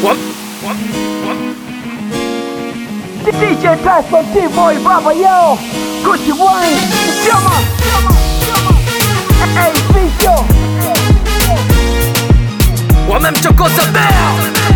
DJ Tyson T-Boy Baba yo Gucci Wayne Chama Hey Vicio wamemchokoza bea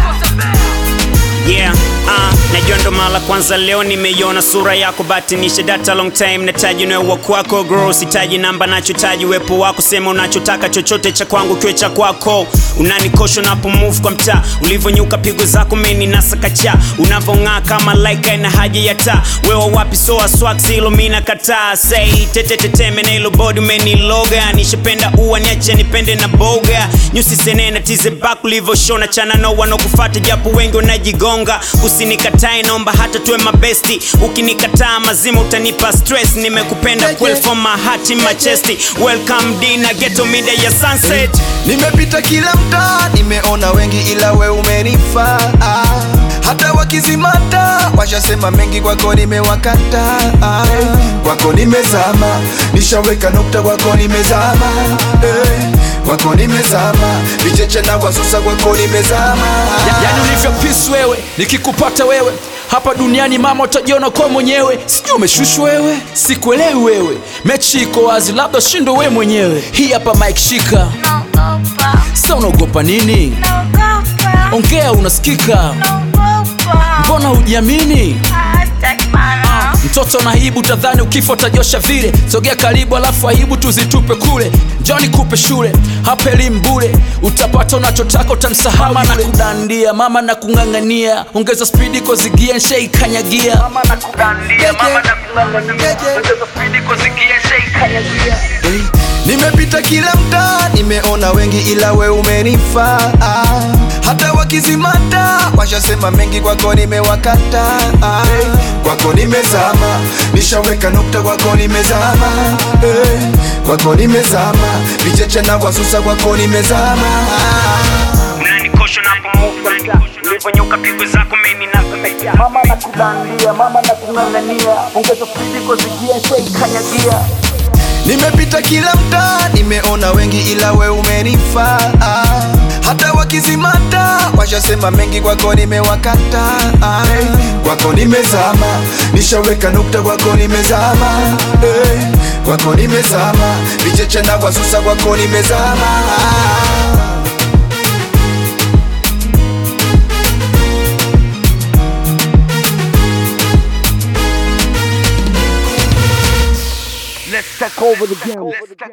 Yeah, uh, najua ndo mara kwanza leo nimeiona sura yako batinisha data long time nataji unaewa kwako gro sitaji namba nachotaji wepo wako sema unachotaka chochote cha kwangu kiwe cha kwako unanikosha unapo move kwa mtaa ulivyonyuka pigo zako meni nasakacha unavong'aa kama laika ina haja ya taa wewa wapi soa swax hilo mina kataa sei teteteteme na hilo bodi umeniloga nishapenda ua niache nipende na boga nyusi senena tize bak ulivyoshona chana no wanokufata japo wengi wanajigonga usinikatae naomba hata tuwe mabesti ukinikataa mazima utanipa stress nimekupenda kweli from my heart in my chest welcome dina ghetto mida ya sunset Nimepita kila mtaa, nimeona wengi ila we umenifaa. Hata wakizimata washasema mengi, kwako nimewakata. Kwako nimezama, nishaweka nukta, kwako nimezama. Eh, Kwako nimezama, vicheche na wasusa, kwako nimezama. yani ulivyo pisi wewe nikikupata wewe hapa duniani mama utajiona kwa mwenyewe sijui umeshushwa wewe sikuelewi wewe mechi iko wazi labda shindo we mwenyewe hii hapa mike shika sa unaogopa nini ongea unasikika mbona hujiamini mtoto na aibu tadhani ukifa utajosha vile sogea karibu alafu aibu tuzitupe kule njoni kupe shule hapa elimu bure utapata unachotaka utamsahau mama na kudandia mama na kung'ang'ania ongeza spidi kozigia nshaikanyagia Nimepita kila mtaa, nimeona wengi ila we umenifaa. Hata wakizimata washasema mengi, kwako nimewakata. Kwako nimezama, nishaweka nukta, kwako nimezama. Eh, Kwako nimezama, vicheche na wasusa, kwako nimezama. unanikosha unapo move kwa mtaa ulivyonyuka pigo zako meni nasakacha Mama na kudandia Mama na kung'ang'ania Ongeza spidi kuzigia Shaikanyagia Nimepita kila mtaa, nimeona wengi ila we umenifaa. Hata wakizimata washasema mengi, kwako nimewakata. Kwako nimezama, nishaweka nukta, kwako nimezama. Eh, Kwako nimezama, vicheche na wasusa, kwako nimezama. Let's take over the game